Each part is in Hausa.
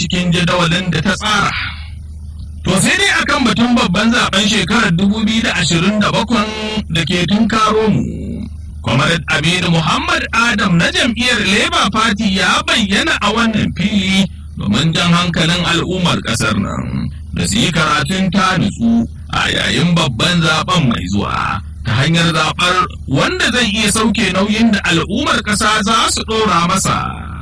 cikin jadawalin da ta tsara. To sai dai akan batun babban zaben shekarar 2027 da ke tunkaro mu. Comrade Aminu Muhammad Adam na jam'iyyar Labour Party ya bayyana a wannan fili domin jan hankalin al'ummar ƙasar nan da su yi karatun ta nutsu a yayin babban zaben mai zuwa ta hanyar zaɓar wanda zai iya sauke nauyin da al'ummar ƙasa za su ɗora masa.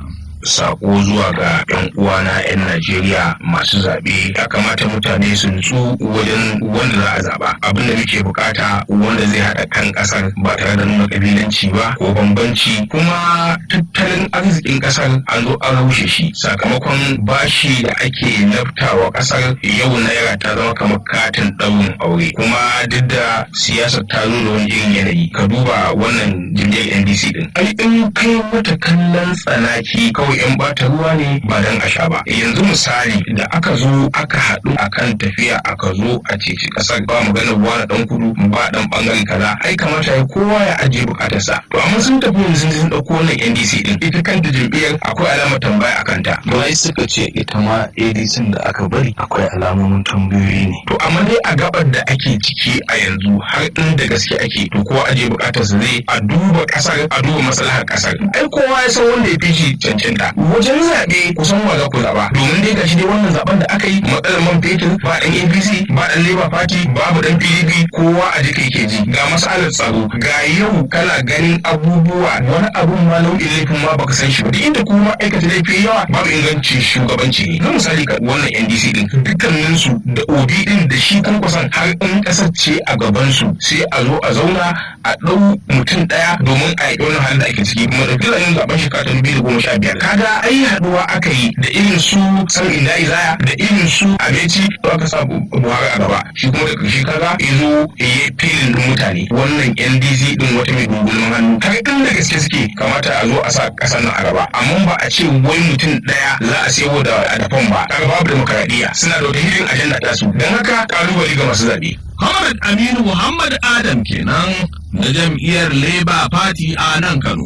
sako zuwa ga 'yan uwana 'yan Najeriya masu zaɓe ya kamata mutane su nutsu wajen wanda za a zaɓa abin da muke bukata wanda zai haɗa kan ƙasar ba tare da nuna ƙabilanci ba ko bambanci kuma tattalin arzikin ƙasar an zo an rushe shi sakamakon bashi da ake laftawa ƙasar yau naira ta zama kamar katin ɗaurin aure kuma duk da siyasar ta zo da wani irin yanayi ka duba wannan jam'iyyar NDC din ai in kai mata kallon tsanaki kawai yan bata ruwa ne ba dan a sha ba yanzu misali da aka zo aka haɗu akan tafiya aka zo a ceci ƙasar ba maganar wani dan kudu ba dan bangaren kaza ai kamata ya kowa ya ajiye bukatarsa to amma sun tafi yanzu sun ɗauko wannan NDC din ita kanta jam'iyyar akwai alamar tambaya a kanta Wai suka ce ita ma ADC da aka bari akwai alamomin tambayoyi ne. to amma dai a gabar da ake ciki a yanzu har inda gaske ake to kowa ajiye bukatarsa zai a duba ƙasar a duba maslahar ƙasar ai kowa ya san wanda ya fi shi cancanta wajen zaɓe kusan wa za ku zaɓa domin dai gashi dai wannan zaɓen da aka yi matsalar man fetur ba ɗan APC ba ɗan Labour Party babu ɗan PDP kowa a jika yake ji ga masalar tsaro ga yau kana ganin abubuwa wani abun ma nau'in laifin ma baka san shi ba duk inda kuma aikata laifi yawa babu inganci shugabanci ne na misali ka wannan NDC din dukkanin su da Obi din da shi kan kusan har in kasar ce a gaban su sai a zo a zauna a ɗau mutum ɗaya domin a yi wannan halin da ake ciki kuma da filayen zaben shekara ta dubu da goma sha biyar kaga ai haɗuwa aka yi da irin su san inda izaya da irin su abeci to aka sa buhari a gaba shi kuma da ƙarshe kaga ya zo ya yi filin din mutane wannan ndc din wata mai gungunan hannu har inda gaske suke kamata a zo a sa ƙasar nan a gaba amma ba a ce wai mutum ɗaya za a sayo da adafan ba kaga babu demokaradiyya suna da wata hidin ajanda ta su don haka ƙalubale ga masu zaɓe. Comrade Aminu Muhammad Adam kenan na jam'iyyar Labour Party a nan Kano.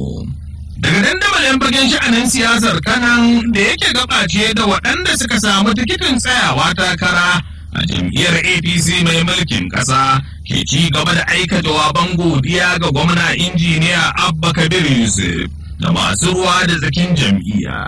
Daga dandamalin fagen sha'anin siyasar kanan da yake gabace da waɗanda suka samu tikitin tsayawa takara a jam'iyyar APC mai mulkin ƙasa ke ci gaba da aika jawaban godiya ga gwamna injiniya Abba Kabir Yusuf da masu ruwa da tsakin jam'iyya.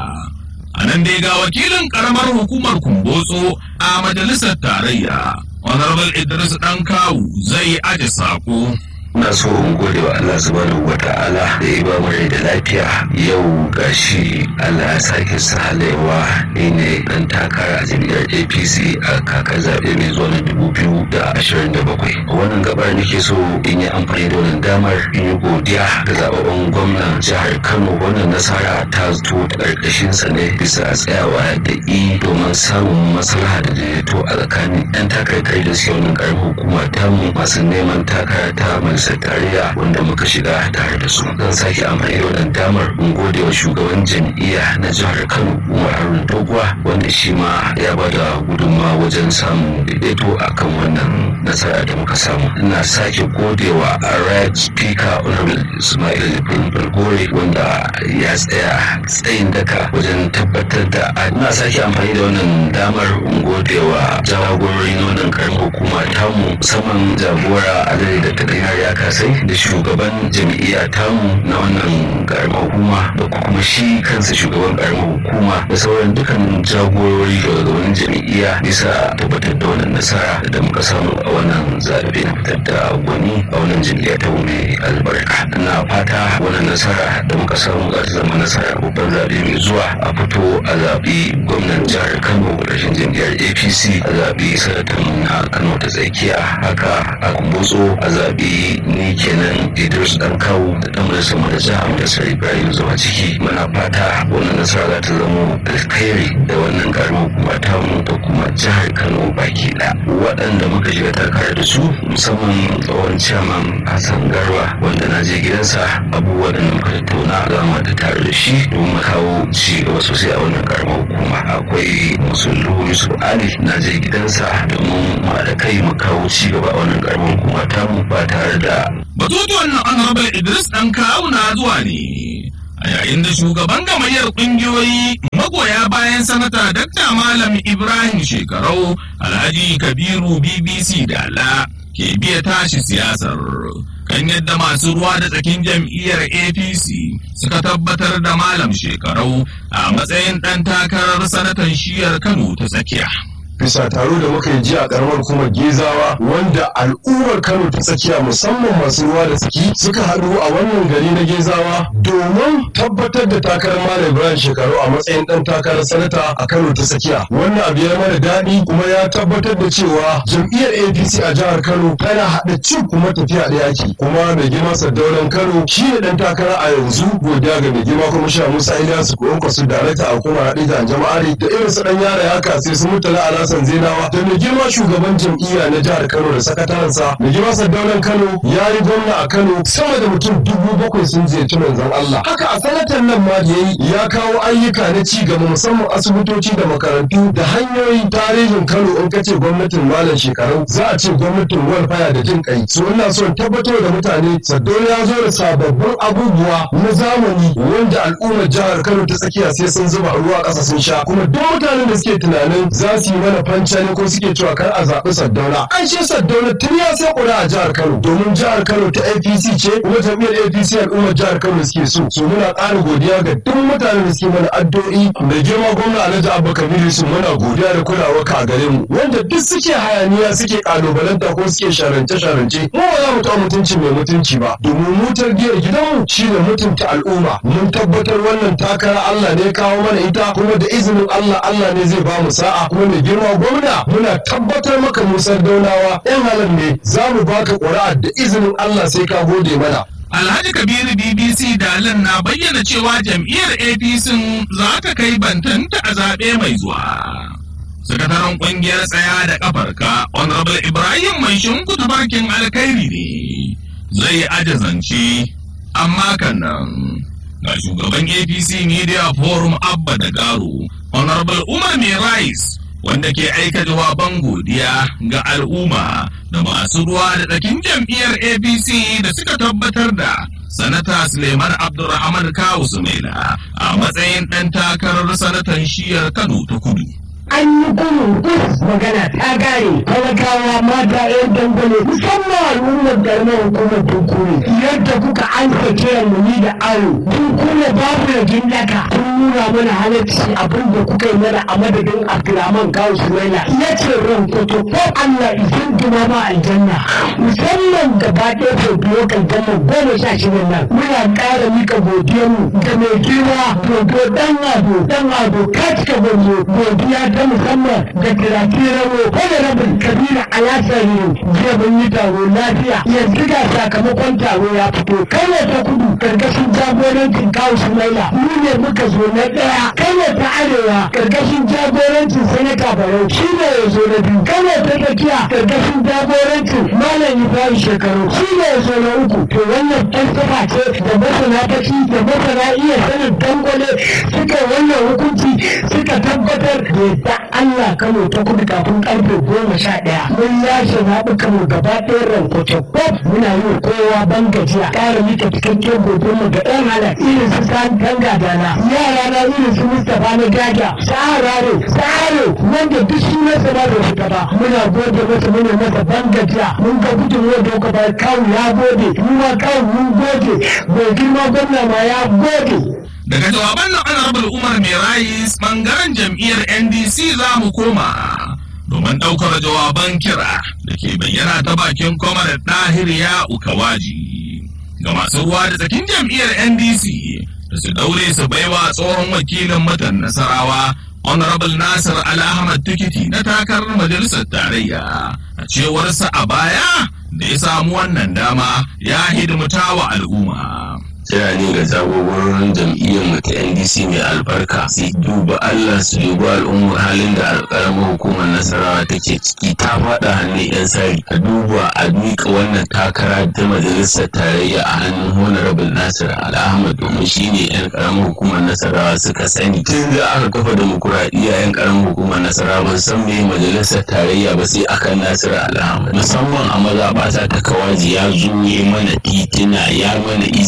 A nan dai ga wakilin ƙaramar hukumar Kumbotso a majalisar tarayya. Honorable Idris ɗan kawu zai aje saƙo. Ina so in gode wa Allah subhanahu wa ta'ala da ya ba mu rai da lafiya yau gashi Allah ya sake sahalewa ni ne dan takara a jam'iyyar APC a kakar zaɓe mai zuwa na dubu biyu da ashirin da bakwai. Wannan gabar nake so in yi amfani da wannan damar in yi godiya ga zababben gwamnan jihar Kano wannan nasara ta zo ta ƙarƙashin sa ne bisa tsayawa da i domin samun maslaha da daidaito a tsakanin 'yan takarkar da suke wannan ƙaramin hukuma tamu masu neman takara ta majalisar tarayya wanda muka shiga tare da su zan sake amfani da wannan damar in gode wa shugaban jam'iyya na jihar kano umar haruna doguwa wanda shi ma ya ba da gudunmawa wajen samun daidaito akan wannan nasara da muka samu ina sake gode wa right speaker honorable ismail ibrahim balgore wanda ya tsaya tsayin daka wajen tabbatar da ina sake amfani da wannan damar in gode wa jagorori na wannan karamin hukuma tamu musamman jagora a da ta ya kasai da shugaban jam'iyya tamu na wannan karamar hukuma da kuma shi kansa shugaban karamar hukuma da sauran dukkan jagorori da wani jam'iyya bisa tabbatar da wannan nasara da muka samu a wannan zaɓe na fitar da gwani a wannan jam'iyya ta mai albarka na fata wannan nasara da muka samu za ta zama nasara babban zaɓe mai zuwa a fito a zaɓi gwamnan jihar kano rashin jam'iyyar apc a zaɓi sanatan na kano ta tsakiya haka a kumbotso a zaɓi ni kenan idris dan kawo da dan majalisar mu da jihar da sai ibrahim zuwa ciki muna fata wannan nasara za ta zama alkhairi da wannan karamar hukuma ta mu da kuma jihar kano baki ɗaya waɗanda muka shiga takarar da su musamman tsohon ciyaman hassan garba wanda na je gidansa abubuwa da muka tattauna za mu ta tare da shi domin mu kawo ci gaba sosai a wannan karamar hukuma akwai musullu yusuf ali na je gidansa domin mu da kai mu kawo ci gaba a wannan karamar hukuma ta mu ba tare da Batutuwan na Honorable Idris ɗan kawu na zuwa ne a yayin da shugaban gamayyar kungiyoyi magoya bayan sanata Dr. Malam Ibrahim Shekarau Alhaji Kabiru BBC Dala ke biya tashi siyasar kan yadda masu ruwa da tsakin jam'iyyar APC suka tabbatar da Malam Shekarau a matsayin ɗan takarar sanatan shiyar Kano ta tsakiya. bisa taro da muka yi jiya a karamar kuma gezawa wanda al'ummar kano ta tsakiya musamman masu ruwa da tsaki suka haɗu a wannan gari na gezawa domin tabbatar da takarar malam ibrahim shekaru a matsayin ɗan takarar sanata a kano ta tsakiya wannan abu ya mana daɗi kuma ya tabbatar da cewa jam'iyyar apc a jihar kano tana haɗa cin kuma tafiya ɗaya ake kuma mai girma sardaunan kano shi ne ɗan takara a yanzu godiya ga mai girma kuma sha musa ilyasu ko kwasu darakta a hukumar haɗe da jama'ari da irin su ɗan yara ya kasi su mutala ala Hassan Zainawa da mai girma shugaban jam'iyya na jihar Kano da sakatarensa mai girma Sardaunan Kano ya yi gwamna a Kano sama da mutum dubu bakwai sun ziyarci manzon Allah. Haka a sanatan nan ma da yayi ya kawo ayyuka na ci gaba musamman asibitoci da makarantu da hanyoyin tarihin Kano in kace gwamnatin malam shekaru za a ce gwamnatin walfaya da jin kai. So ina son tabbatar da mutane Sardauna ya zo da sababbin abubuwa na zamani wanda al'ummar jihar Kano ta tsakiya sai sun zuba ruwa ƙasa sun sha kuma duk mutanen da suke tunanin za su yi mana fanca ne ko suke cewa kar a zaɓi Saddauna. An ce Saddauna tun ya sai ƙura a jihar Kano domin jihar Kano ta APC ce kuma jam'iyyar APC al'ummar jihar Kano suke so. So muna ƙara godiya ga duk mutanen da suke mana addu'o'i da girma gwamna Alhaji Abba Kabiru su muna godiya da kulawa ka a gare mu wanda duk suke hayaniya suke kalubalanta ko suke sharance-sharance mu ba za mu taɓa mutunci mai mutunci ba domin mu tarbiyyar gidanmu shine mutunta al'umma mun tabbatar wannan takara Allah ne ya kawo mana ita kuma da izinin Allah Allah ne zai ba mu sa'a kuma mai girma gwamna muna tabbatar maka musar daunawa yan halar ne za mu baka ƙuri'a da izinin Allah sai ka gode mana Alhaji Kabiru BBC Dalin na bayyana cewa jam'iyyar APC za ta kai bantanta a zaɓe mai zuwa. Sakataren ƙungiyar tsaya da ƙafarka, Honorable Ibrahim mai shinku tabarkin alkhairi ne, zai ajazance, amma kan nan. Ga shugaban APC Media Forum Abba da Garo, Honorable Umar Mai Rice, wanda ke aika jawaban godiya ga al'umma da masu ruwa da tsakin jam'iyyar apc da suka tabbatar da sanata suleiman abdulrahman kawu sumaila a matsayin ɗan takarar sanatan shiyar kano ta kudu an yi gudun kus magana ta gare talakawa mata yan dangane musamman al'ummar garmar hukumar dukure yadda kuka an sake mu ni da aro dukure babu da gindaka kun nuna mana halarci abin da kuka yi mana a madadin abdulrahman kawo sumaila ya ce ran kwato ko allah izin duma ma aljanna musamman gaba ɗaya fobiyo kan gama goma sha shida nan muna ƙara mika godiyarmu da mai girma dodo ɗan ado ɗan ado ka cika gwanzo godiya ta musamman da kiraki rabo wani rabin kabila alasari jiya mun yi taro lafiya yanzu ga sakamakon taro ya fito kano ta kudu karkashin jagorancin kawo sumaila mu ne muka zo na ɗaya kano ta arewa karkashin jagorancin sanata barau shi ne ya zo na biyu kano ta tsakiya karkashin jagorancin malam ibrahim shekaru shi ne ya zo na uku to wannan falsafa ce da masana fashi da masana iya sanin dangwale suka wannan hukunci suka tabbatar da yadda Allah Kano ta kudu kafin karfe goma sha ɗaya. Mun lashe zaɓukan mu gaba ɗaya rankoce pop muna yi wa kowa ban gajiya. Ƙara mika cikakken gobe mu ga ɗan halar irin su san tanga dana. Yara na irin su Mustapha na gaga. Sa'araro, sa'aro wanda duk sunansa ba bai fita ba. Muna gode masa muna masa ban gajiya. Mun ga gudunmuwar da kuka bayar kawu ya gode. Mu ma kawu mun gode. Mai girma gwamna ma ya gode. Daga jawaban na Honorable Umar Merais bangaren jam'iyyar NDC za mu koma domin ɗaukar jawaban kira da ke bayyana ta bakin kwamar ɗahir ya ukawaji ga masu ruwa da tsakin jam'iyyar NDC da su daure su baiwa tsohon wakilin mutan Nasarawa Honorable Nasir Al-Ahmad Tikiti na takarar majalisar tarayya a cewarsa a baya da ya samu wannan dama ya hidimta wa al'umma. kira ne ga jagororin jam'iyyar mu ta ndc mai albarka su duba allah su duba al'ummar halin da karamar hukumar nasarawa take ciki ta faɗa hannun yan sari a duba a miƙa wannan takara ta majalisar tarayya a hannun honorable nasir al'ahmad domin shine yan karamar hukumar nasarawa suka sani tun da aka kafa demokuraɗiyya yan karamar hukumar nasarawa ban san me majalisar tarayya ba sai akan nasir al'ahmad musamman a mazaɓata ta kawaji ya zo ya mana titina ya mana ecc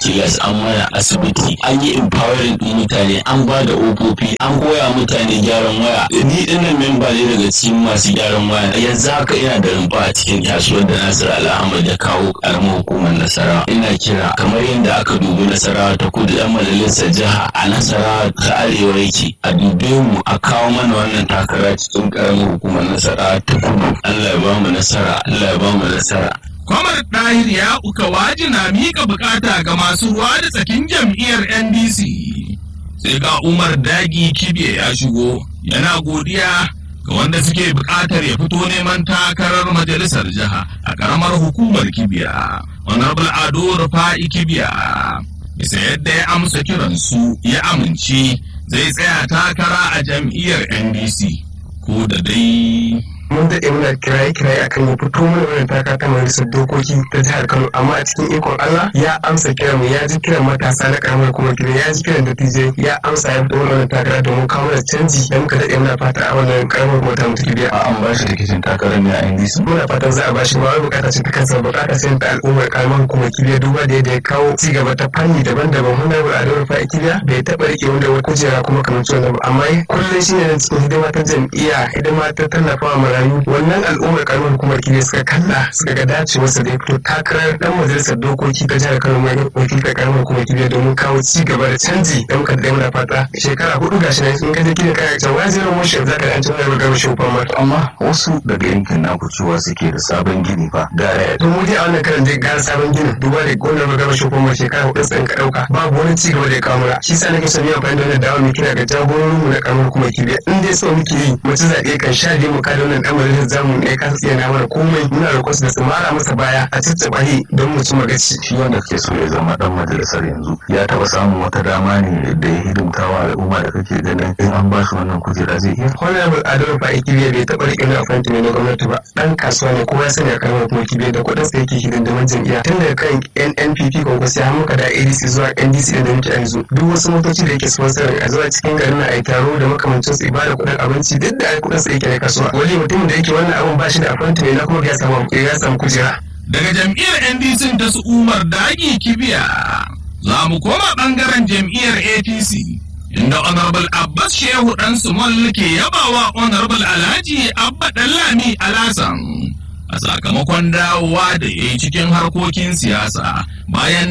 kilas an mana asibiti an yi empowering din mutane an ba da ofofi an koya mutane gyaran waya ni dinnan memba ne daga cikin masu gyaran waya yanzu haka ina da rumfa a cikin kasuwar da Nasir Alhamad ya kawo karamar hukumar Nasarawa ina kira kamar yadda aka dubi Nasarawa ta kudu yan majalisar jiha a Nasarawa ta arewa yake a dube mu a kawo mana wannan takara cikin karamar hukumar Nasarawa ta kudu Allah ya ba mu nasara Allah ya ba mu nasara Kwamar Ɗahir ya uka waji na miƙa bukata ga masu ruwa da tsakin jam'iyyar NDC. Sai ga Umar Dagi Kibe ya shigo yana godiya ga wanda suke buƙatar ya fito neman takarar majalisar jiha a ƙaramar hukumar Kibiya. Honorable Ado Rufa'i Kibiya. Bisa yadda ya amsa kiransu ya amince zai tsaya takara a jam'iyyar NDC. Ko da dai mun daɗe muna kiraye-kiraye akan ya fito mana wannan taka ta majalisar dokoki ta jihar Kano amma a cikin ikon Allah ya amsa kiran mu ya ji kiran matasa na karamar kuma kiran ya ji kiran dattijai ya amsa ya fito mana wannan takara domin kawo mana canji da muka daɗe muna fata a wannan karamar kuma ta mutu biya. an ba shi tikitin takarar ne a NDC Muna fatan za a bashi ba wai bukata ce ta kansa bukata ce ta al'ummar karamar hukumar kibiya duba da yadda ya kawo ci gaba ta fanni daban-daban muna ba a daura fa'i kibiya bai taɓa rike wanda wani kujera kuma kamar wannan ba amma kullum shi ne cikin hidima ta jam'iyya hidima ta tallafawa marayu wannan al'ummar karamar hukumar kibiya suka kalla suka ga dacewarsa da ya fito takarar dan majalisar dokoki ta jihar Kano mai wakiltar karamar hukumar kibiya domin kawo ci gaba da canji da muka da muna fata shekara hudu gashi nan in ka je kidan kaya can wajen motion zaka da an tuna da gaba shi famar amma wasu daga yankin naku cewa suke da sabon gini fa gara to mu dai a wannan karan dai gara sabon ginin duba da gonar ba gaba shofar mai shekara hudu tsayin ka dauka babu wani ci gaba da ya kawo mana shi sa nake son yi amfani da wannan dawa mai kira ga jagororin mu na karamar kuma kibiya in dai so muke yi mace zaɓe kan sha biyu mu kada wannan dan majalisar zamu ne ka iya na mana komai muna roƙon su da su mara masa baya a ciccaba shi don mu ci magaci shi wanda ke so ya zama dan majalisar yanzu ya taba samun wata dama ne da ya hidimta wa al'umma da kake ganin in an ba shi wannan kujera zai iya honorable adamu fa kibiya bai taɓa riƙe na afanti ne na gwamnati ba dan kasuwa ne kowa ya sani a karamar kuma kibiya da kuɗin sa yake hidindimin jam'iyya tun daga kan NNPP kwankwasi har muka da ADC zuwa NDC da muke yanzu duk wasu motoci da yake sponsorin a zuwa cikin garin na ai taro da makamancin su ibada kuɗin abinci duk da kuɗin sa yake na kasuwa wani mutumin da yake wannan abun ba shi da afanti ne na kuma ya samu ya samu kujera daga jam'iyyar ndc ta su umar dagi kibiya za mu koma bangaren jam'iyyar apc inda honorable abbas shehu dan sumol ke yabawa honorable alhaji abba dallami alasan a sakamakon dawowa da ya yi cikin harkokin siyasa bayan